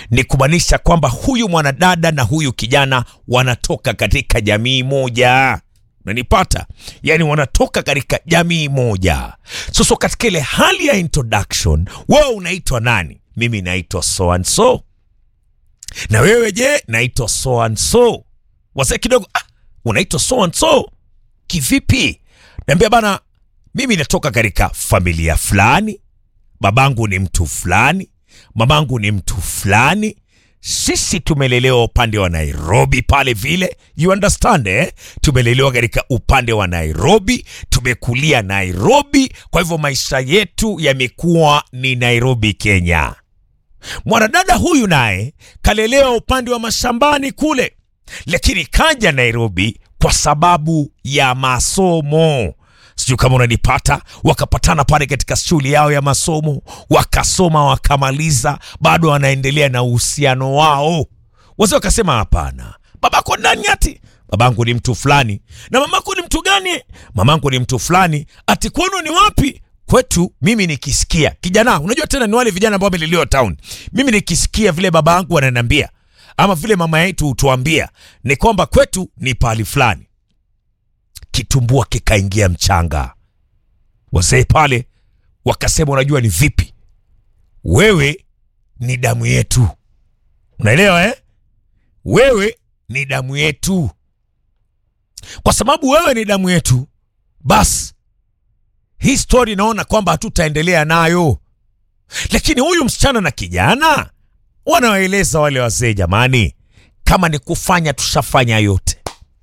ni kumaanisha kwamba huyu mwanadada na huyu kijana wanatoka katika jamii moja nanipata yani wanatoka katika jamii moja sasa katika ile hali ya introduction wewe unaitwa nani mimi naitwa so and so na wewe je naitwa so and so wazee kidogo ah, unaitwa so and so kivipi naambia bana mimi natoka katika familia fulani babangu ni mtu fulani mamangu ni mtu fulani sisi tumelelewa upande wa nairobi pale vile you understand eh? tumelelewa katika upande wa nairobi tumekulia nairobi kwa hivyo maisha yetu yamekuwa ni nairobi kenya mwanadada huyu naye kalelewa upande wa mashambani kule lakini kaja nairobi kwa sababu ya masomo sijui kama unanipata wakapatana pale katika shule yao ya masomo wakasoma wakamaliza bado wanaendelea na uhusiano wao wazee wakasema hapana babako nani ati babangu ni mtu fulani na mamako ni mtu gani mamangu ni mtu fulani ati kwenu ni wapi kwetu mimi nikisikia kijana unajua tena ni wale vijana ambao wamelelewa town mimi nikisikia vile baba yangu ananiambia ama vile mama yetu hutuambia ni kwamba kwetu ni pahali fulani kitumbua kikaingia mchanga wazee pale wakasema unajua ni vipi wewe ni damu yetu unaelewa eh? wewe ni damu yetu kwa sababu wewe ni damu yetu basi hii stori naona kwamba hatutaendelea nayo lakini huyu msichana na kijana wanawaeleza wale wazee jamani kama ni kufanya tushafanya yote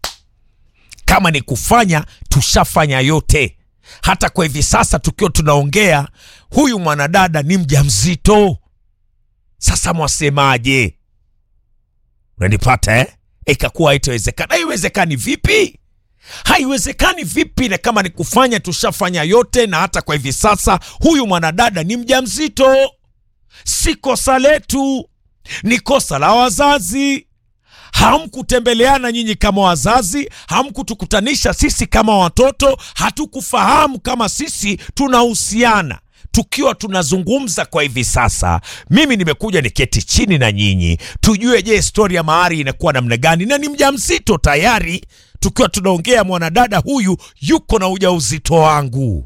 kama ni kufanya tushafanya yote hata kwa hivi sasa tukiwa tunaongea huyu mwanadada ni mjamzito sasa mwasemaje unanipata eh? ikakuwa haitawezekana haiwezekani vipi haiwezekani vipi na kama ni kufanya tushafanya yote na hata kwa hivi sasa huyu mwanadada ni mjamzito si kosa letu ni kosa la wazazi hamkutembeleana nyinyi kama wazazi hamkutukutanisha sisi kama watoto hatukufahamu kama sisi tunahusiana tukiwa tunazungumza kwa hivi sasa mimi nimekuja niketi chini na nyinyi tujue je stori ya mahari inakuwa namna gani na ni mjamzito tayari tukiwa tunaongea mwanadada huyu yuko na ujauzito wangu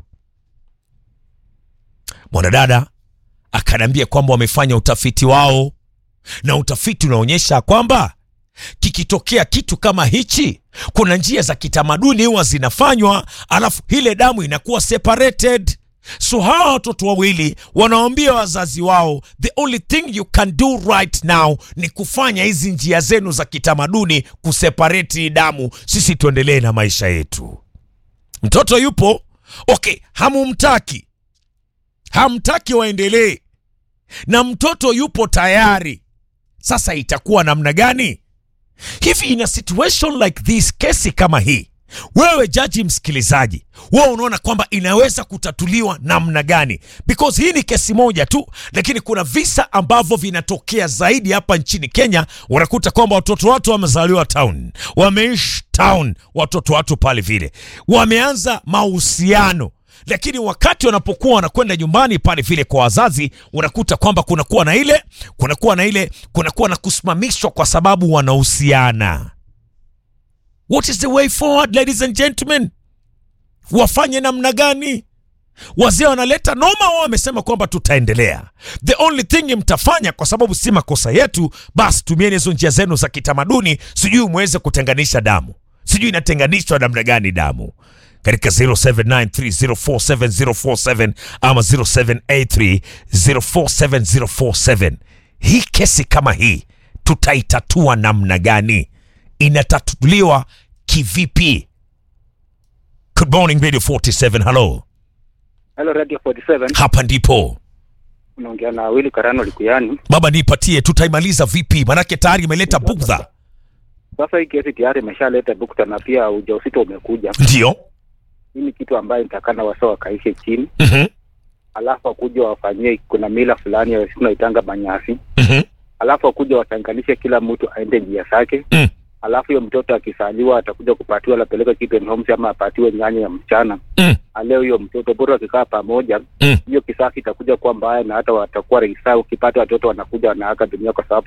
mwanadada akaniambia kwamba wamefanya utafiti wao na utafiti unaonyesha kwamba kikitokea kitu kama hichi kuna njia za kitamaduni huwa zinafanywa alafu ile damu inakuwa separated so hawa watoto wawili wanawaambia wazazi wao the only thing you can do right now ni kufanya hizi njia zenu za kitamaduni kusepareti hii damu sisi tuendelee na maisha yetu mtoto yupo okay hamumtaki hamtaki waendelee na mtoto yupo tayari sasa itakuwa namna gani hivi ina situation like this kesi kama hii wewe jaji msikilizaji wewe unaona kwamba inaweza kutatuliwa namna gani because hii ni kesi moja tu lakini kuna visa ambavyo vinatokea zaidi hapa nchini kenya unakuta kwamba watoto watu wamezaliwa town wameishi town watoto watu pale vile wameanza mahusiano lakini wakati wanapokuwa wanakwenda nyumbani pale vile kwa wazazi unakuta kwamba kunakuwa na ile kunakuwa na ile kunakuwa na kusimamishwa kwa sababu wanahusiana what is the way forward ladies and gentlemen wafanye namna gani wazee wanaleta noma wao wamesema kwamba tutaendelea the only thing mtafanya kwa sababu si makosa yetu basi tumieni hizo njia zenu za kitamaduni sijui mweze kutenganisha damu sijui inatenganishwa namna gani damu katika 0793047047 ama 0783047047 hii kesi kama hii tutaitatua namna gani inatatuliwa kivipi good morning radio 47 hello Hello Radio 47. hapa ndipo Unaongea na Willy Karano Likuyani. baba nipatie tutaimaliza vipi manake tayari imeleta bugdha Sasa hii kesi tayari imeshaleta bukta na pia ujauzito umekuja. ndio Hii ni kitu ambayo nitakana wasa wakaishe chini, Mhm, alafu wakuja wafanyie, kuna mila fulani ya tunaitanga manyasi, mhm, alafu wakuja watanganishe, kila mtu aende njia zake mm, alafu hiyo mtoto akisaliwa atakuja kupatiwa lapeleka children homes ama apatiwe nyanya ya mchana mm, aleo hiyo mtoto bora wakikaa pamoja mm. hiyo kisasi itakuja kuwa mbaya na hata watakuwa reisa ukipata watoto wanakuja wanaaga dunia kwa sababu